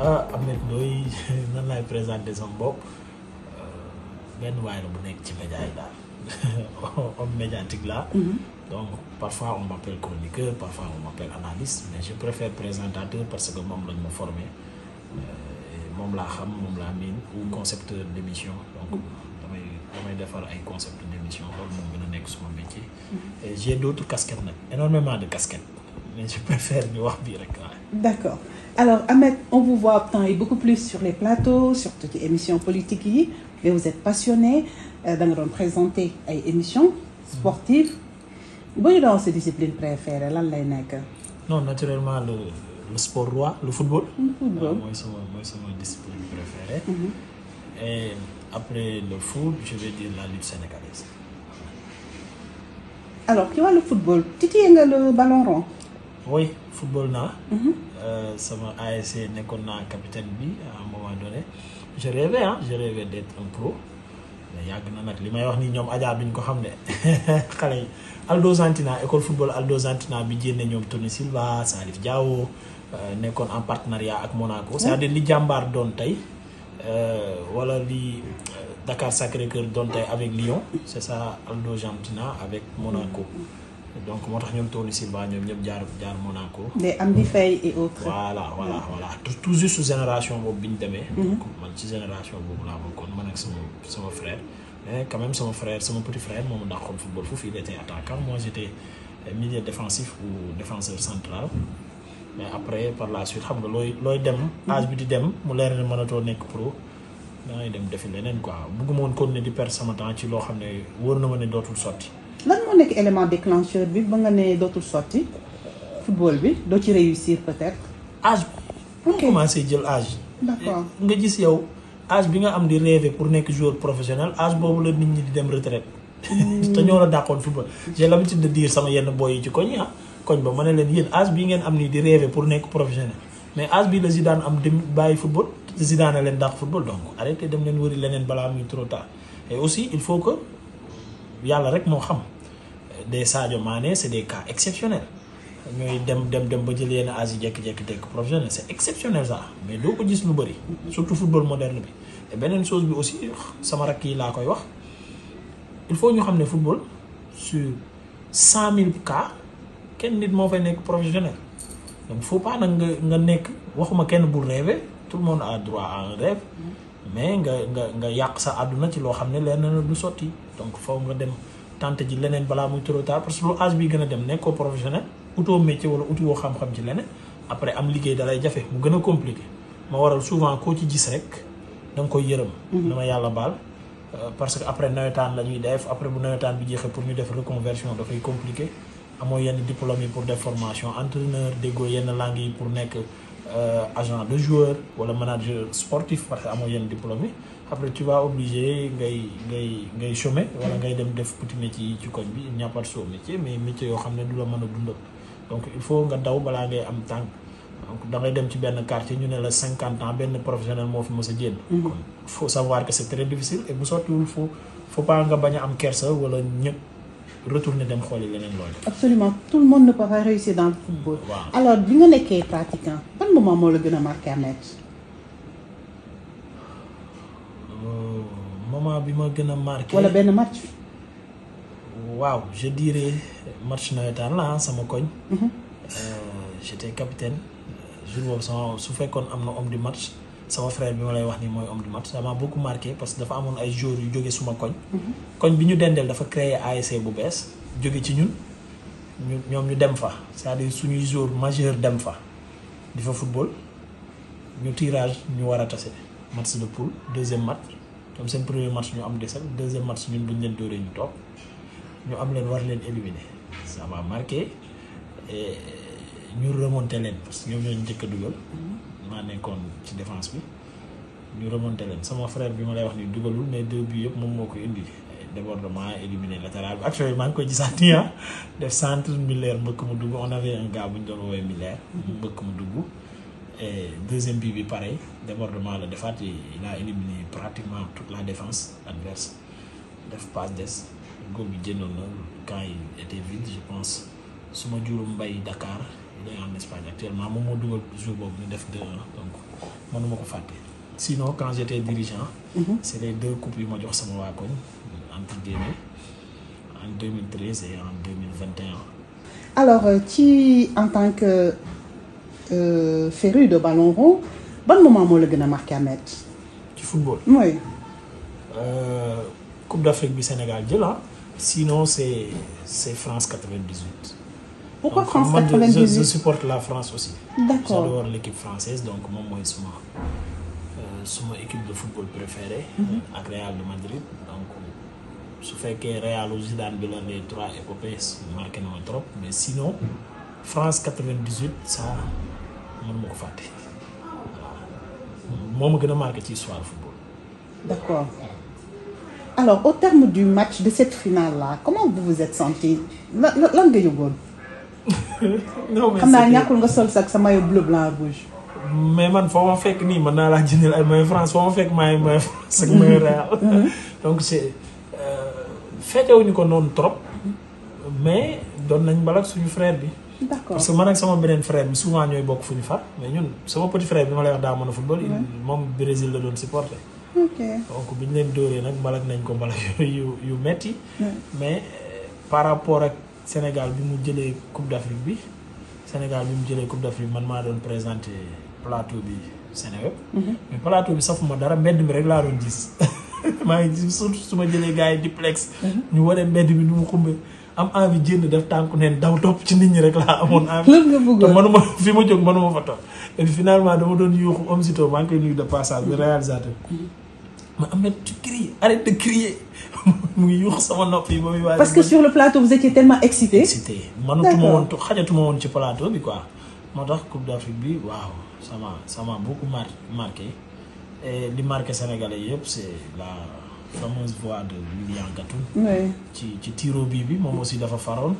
ah Ahmed Ndoye nan laay présenter sama bopp benn waay la bu nekk ci média yi daal homme médiatique là. donc parfois on m'appelle chroniqueur parfois on m'appelle analyste mais je préfère présentateur parce que moom lañ ma formé moom laa xam moom laa miin ou concepteur d'émission donc damay damay defar ay concept d'émission loolu moom gën a nekk suma métier. et j'ai d'autres casquettes nag énormément de casquettes mais je préfère ñu wax bii rek waaye. d'accord alors Ahmed on vous voit temps yi beaucoup plus sur les plateaux surtout ci émissions politiques yi mais vous êtes passionné da nga doon présenter ay émissions sportives boo ñu doon sa discipline préférée lan lay nekk. non naturellement le le sport roi le football. le football mooy sama mooy sama discipline préférée. et après le foot je vais dire la lutte sénégalaise. alors ci wàllu football titillé nga le ballon rond. oui football naa. sama ASC nekkoon naa capitaine bi à un moment donné je rêvais ah je rêvais d'être un pro mais yàgg na nag li may wax ni ñoom Adja duñ ko xam ne xale yi Aldo Santina école football Aldo Santina bi jénne ñoom Tony Silva Salif Diao nekkoon en partenariat ak Monaco c'est-à-dire li jàmbaar doon tey wala li Dakar Sacré-Cœur doon tey avec Lyon c'est ça Aldo Santina avec Monaco donc moo tax ñoom Tony Silva ñoom ñëpp jaar jaar Monaco. les Amdi Faye et autres. voilà voilà voilà tout tout juste génération boobu bi ñu demee. donc man ci génération boobu laa bokkoon man ak sama sama frère. mais quand même sama frère sama petit frère moom daa xool football foofu il était attaquant moi j'étais milieu défensif ou défenseur central. mais après par la suite xam nga looy looy dem. âge bi di dem mu leer ne mënatoo nekk pro. da ngay dem defi leneen quoi bëgguma woon continuer di perdre sama temps ci loo xam ne wóor na ma ne dootul sotti. lan moo nekk élément déclencheur bi ba nga ne dootul sotti football bi doo ci réussir peut-être. âge pour commencer jël âge. d'accord nga gis yow âge bi nga am di rêver pour nekk joueur professionnel âge boobu la nit ñi di dem retraite te ñoo la dàqoon football. j'ai l'habitude de dire sama yenn boy yi ci koñ ah koñ ba ma ne leen yéen âge bii ngeen am nii di rêver pour nekk professionnel mais âge bii la Zidane am dem bàyyi football te Zidane leen dàq football donc arrêtez dem leen wëri leneen balaa muy trop tard et aussi il faut que yàlla rek moo xam. des Sadio Mané c'est des cas exceptionnels ñooy dem dem dem ba jël yenn âge yi jékki-jékki tekk professionnel c'est exceptionnel ça mais doo ko gis lu bëri surtout football moderne bi et beneen chose bi aussi sama rakk yi laa koy wax il faut ñu xam ne football sur cent mille cas kenn nit moo fay nekk professionnel donc faut pas nag nga nga nekk waxuma kenn bul rêver tout le monde a droit à un rêve mais nga nga nga yàq sa àdduna ci loo xam ne leer na la du sotti donc foo nga dem tante ji leneen balaa muy trop tard parce que lu âge bi gën a dem nekkoo professionnel utoo métier wala uti woo xam-xam ci leneen après am liggéey dalay jafe mu gën a compliqué ma waral souvent koo ci gis rek da nga koy yërëm dama yàlla baal parce que après nawetaan la ñuy def après bu nawetaan bi jeexee pour ñu def reconversion dafay compliqué amoo yenn diplôme yi pour def formation entraîneur déggoo yenn langues yi pour nekk agent de joueur wala manager sportif parce que amoo yenn diplôme yi après tu vas obligé ngay ngay ngay chômer wala ngay dem def petit métier yi ci koñ bi il n'y a pas de sot métier mais métier yoo xam ne du la mën a dundal donc il faut nga daw balaa ngay am tànk donc da ngay dem ci benn quartier ñu ne la cinquante ans benn professionnel moo fi mës a jénn kon il faut savoir que c'est très difficile et bu sottiwul faut faut pas nga bañ a am kersa wala ñëpp retourner dem xooli leneen loolu absolument tout le monde ne peut pas réussir dans le football waaw alors bi nga nekkee pratiquant ban moment moo la gën a marqué Ahmed moment bi ma gën a marqué wala benn match waaw je dirais match nawetaan la sama koñ j'étais capitaine jour boobu sama su fekkoon am na homme du match sama frère bi ma lay wax ni mooy homme du match ça m'a beaucoup marqué parce que dafa amoon ay joueurs yu jóge suma koñ koñ bi ñu dendeel dafa créer ASC bu bees jóge ci ñun ñu ñoom ñu dem fa c'est-à-dire suñuy joueur majeur dem fa di fa football ñu tirage ñu war a tase match de poule deuxième match comme seen premier match ñu am défaite deuxième match ñun buñ leen dóoree ñu toog ñu am leen war leen éliminer ça m'a marqué et ñu remonté leen parce que ñoom ñoo njëkk a dugal maa nekkoon ci défense bi ñu remonté leen sama frère bi ma lay wax ni dugalul mais deux buts yëpp moom moo ko indi débordement éliminé latéral bi actuellement maa ngi koy gisaat nii ah def centre Miller mbëkk mu dugg on avait un gars bu ñu doon woowee Miller mbëkk mu dugg et deuxième but bi pareil débordement la defaat il a éliminé pratiquement toute la défense adverse def passe des góol bi jëndoon na quand il était vide je pense su ma jurum mbay Dakar il est en Espagne actuellement moom moo dugal jour boobu ñu def 2-1 donc mënuma ko fàtte. sinon quand j'étais dirigeant. c'est les deux coupes yu ma jox sama waa koñ entre guillemets en 2013 et en 2021. alors ci en tant que euh, féru de ballon rond ban moment moo la gën a marqué Ahmed. ci football. oui. Euh, Coupe d'Afrique bi Sénégal jël ah sinon c'est c'est France 98. pourquoi Donc, France man, je- 98 je, je supporte la France aussi. D'accord. J'adore l'équipe française donc moom mooy suma euh, suma équipe de football préférée. ak Real de Madrid donc su fekkee Realu Zidane bi la les trois épopées marqué na ma trop mais sinon France 98 ça mën ma ko fàtte waaw moo ma gën a marqué ci histoire football. D'accord. Alors, au terme du match de cette finale-là, comment vous vous êtes senti lan lan lan nga yëgoon. non mais xam naa c'était- ñàkkul nga sol sax sa maillot bleu blanc rouge. mais man foo ma fekk nii mën naa laa jëndal ay maillot France foo ma fekk maay maillot France ak maillot Real donc c'est feetewuñu ko noonu trop mais doon nañ balak suñu frère bi D'accord. parce que man ak sama beneen frère bi souvent ñooy bokk fu ñu far mais ñun sama petit frère bi ma lay wax daa mën a football il moom Brésil la doon supporter Ok. donc bi ñu leen dóoree nag balak nañ ko balak yu yu metti Ouais. mais euh, par rapport ak Sénégal bi mu jëlee Coupe d'Afrique bi Sénégal bi mu jëlee Coupe d'Afrique man maa doon présenté plateau bi Sénéweb mais plateau bi safuma dara mbedd mi rek laa doon gis maa ngi gis surtout su ma jëlee gars yi diplex ñu wane mbedd mi nu mu xumbe am envie jënd def tànku neen daw topp ci nit ñi rek laa amoon envie lan nga te bëggoon. manuma fi ma jóg manuma fa toog et puis finalement dama doon yuuxu Omzito maa ngi koy nuyu de passage bi réalisateur ma Ahmed tu cries arrête de crier mu ngi yuuxu sama nopp yi ba muy waaj Parce que sur le plateau, vous étiez tellement excité. excité manutuma D'accord. woon to- xajatuma woon ci plateau bi quoi moo tax Coupe d'Afrique bi waaw ça m'a ça m'a beaucoup mar marqué et li marqué Sénégalais yëpp c'est la fameuse voix de Lilian Gatoun Oui. ci ci tiro bii bi moom aussi dafa faroon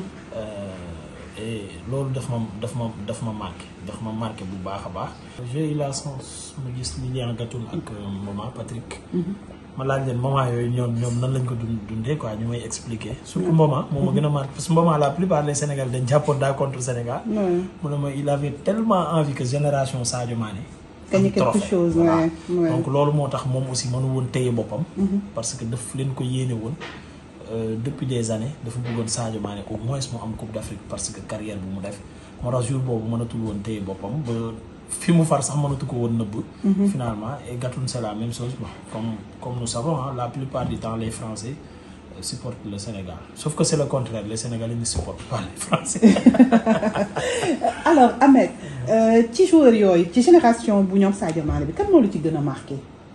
Euh, et loolu daf ma daf ma daf ma marqué daf ma marqué bu baax a baax j'ai eu la chance ma gis Lilian Gatoun ak euh, maman Patrick ma laaj leen moment yooyu ñoom ñoom nan lañ ko dund dundee quoi ñu may expliquer surtout moment moom ma gën a marqué parce que moment la plupart des Sénégal dañ jàppoon daa contre Sénégal Oui. mu ne ma il avait tellement envie que génération Sadio Mané Gagner am quelque trophée. chose, Voilà. ouais, ouais. donc loolu moo tax moom aussi mënu woon téye boppam parce que daf leen ko yéene woon euh, depuis des années dafa bëggoon Sadio Mané au moins mu am Coupe d'Afrique parce que carrière bu mu def moo tax jour boobu mënatul woon téye boppam ba fi mu far sax mënatu ko woon nëbb finalement et Gatoun c'est la même chose bon comme comme nous savons hein, la plupart du temps les Français euh, supportent le Sénégal sauf que c'est le contraire les Sénégalais ne supportent pas les Français Alors, Ahmed, euh, ci joueur yooyu ci génération bu ñoom Sadio Mané bi kan moo la ci gën a marqué.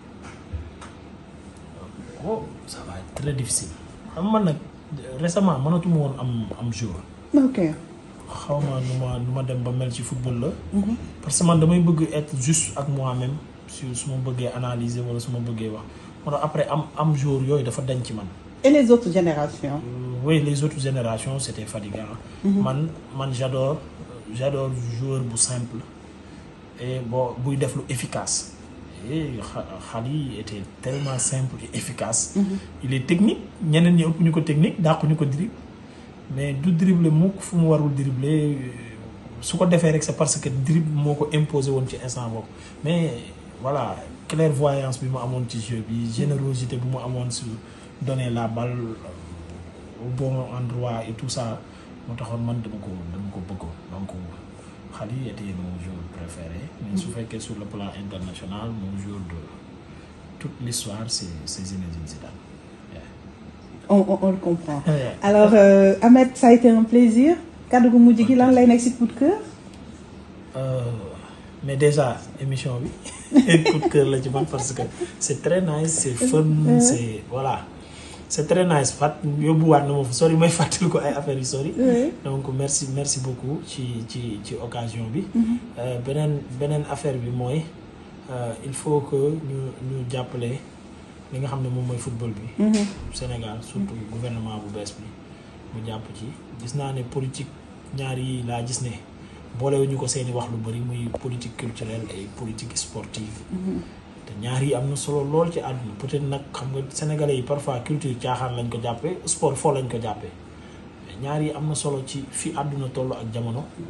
oh ça va être très difficile xam man nag récemment mënatuma woon am am jour Ok. xaw ma nu ma nu ma dem ba mel ci football la parce que man damay bëgg être juste ak moi-même su su ma bëggee analyser wala su ma bëggee wax moo tax après am am jour yooyu dafa dañ ci man Et les autres générations. Euh, oui les autres générations c'était fatigant man man j'adore j'adore joueur bu simple et bon buy def lu efficace et xa- Khady était tellement simple et efficace il est technique ñeneen ñi ëpp ñu ko technique dàqu ñu ko dribble mais du dribbler mukk fu mu warul dribbler su ko defee rek c'est parce que dribble moo ko imposé woon ci instant boobu mais voilà clairvoyance bi mu amoon ci jeu bi générosité bi mu amoon sur donner la balle au bon endroit et tout ça moo taxoon man dama ko dama ko bëggoon donc Khady était mon joueur préféré mais su fekkee sur le plan international mon joueur de toute l'histoire c'est c'est Zinedine Zidane Yeah. On, on, on le comprend. Yeah. Alors, euh, Ahmed, ça a été un plaisir. kaddu gu mujj gi lan lay nekk si coup de cœur. Euh, mais déjà émission bi coup de cœur la ci man parce que c'est très nice c'est fun c'est voilà c'est très nice fat yóbbuwaat na ma fa sori may fàttali ko ay affaires yu sori Oui. donc merci merci beaucoup ci ci ci occasion bi Euh, beneen beneen affaire bi mooy euh, il faut que ñu ñu jàppale li nga xam ne moom mooy football bi Sénégal surtout gouvernement bu bees bi mu jàpp ci gis naa ne politique ñaar yi laa gis ne boolewuñu ko seeni wax lu bari muy politique culturelle et politique sportive te ñaar yi am na solo lool ci àdduna peut-être nag xam nga sénégalais yi parfois culture caaxaan lañ ko jàppee sport foo lañ ko jàppee mais ñaar yi am na solo ci fi àdduna toll ak jamono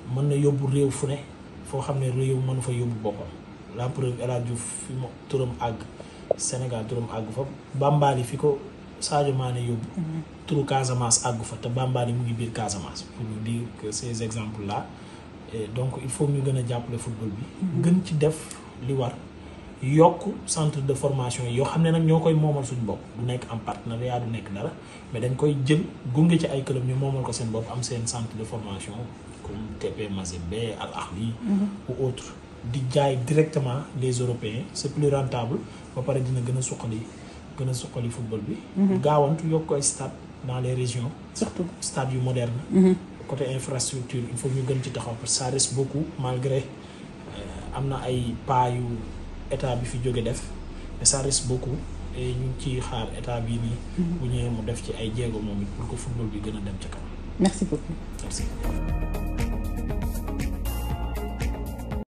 mën na yóbbu réew fu ne foo xam ne réew mënu fa yóbbu boppam la preuve El Hadj Diouf fi mu turam àgg Sénégal turam àgg fa Bambali fi ko Sadio Mané yóbbu turu Casamance àggu fa te Bambali mu ngi biir Casamance pour nous dire que ces exemples là et donc il faut ñu gën a jàppale football bi gën ci def li war yokk centre de formation yi yoo xam ne nag ñoo koy moomal suñu bopp du nekk en partenariat du nekk dara mais dañ koy jël gunge ci ay club ñu moomal ko seen bopp am seen centre de formation comme TP Mazembe Al Ahly ou autre di jaay directement les Européens c'est plus rentable ba pare dina gën a suqali gën a suqali football bi gaawantu yokk ay stade dans les régions surtout. stade yu moderne côté infrastructure il faut ñu gën ci taxaw parce que ça reste beaucoup malgré euh, am na ay pas yu état bi fi jóge def mais ça reste beaucoup et ñu ngi ciy xaar état bii nii bu ñëwee mu def ci ay jéego moom it pour que football bi gën a dem ca kanam merci beaucoup. merci